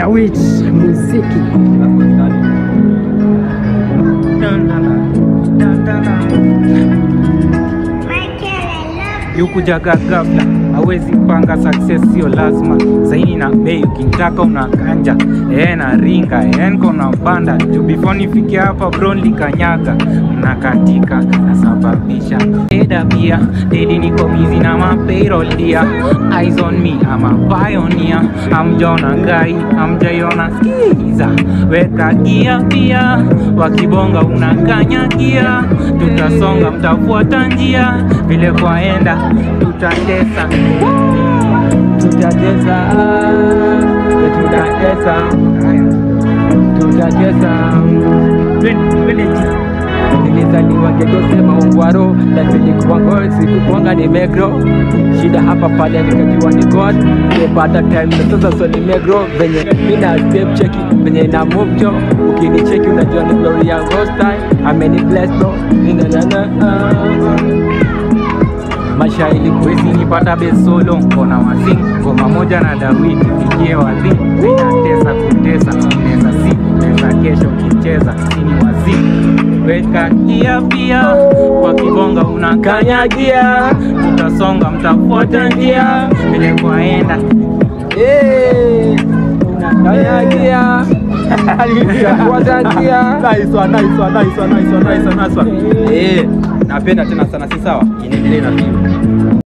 Dawit muziki yukujaga ghafla, hawezi panga success, sio lazima saini na bei, ukimtaka unakanja eh, na ringa eh, niko na banda juu before nifike hapa bro likanyaga mnakatika nasababisha eda pia dedi niko bizi na mapayroll dia eyes on me I'm a pioneer amjaona gai amjaiona skiza weka gia pia wakibonga unakanyagia tutasonga mtafuata njia vile kwaenda tutatesa tutatesa tutatesa tutatesa nilizaliwa getosema ungwaro lasilikuwango sikukwanga ni megro shida hapa pale nikajua ni god nimepata time na sasa so ni megro venye mina step cheki venye na move jo ukinicheki unajua ni glory ya ghost time ameni bless bro ninanana maisha ilikuwezi nipata besolo kona wasi ngoma moja na dawiti fikie wazi inatesa kutesa neza si neza kesho kicheza sini wazi weka kia pia kwa kibonga unakanyagia tutasonga mtafuata njia vile kwaenda Eh, unakanyagia Fuata njia Nice one, nice one, nice one, nice one, nice one, nice one. Eh, napenda tena sana si sawa? Inaendelea na film.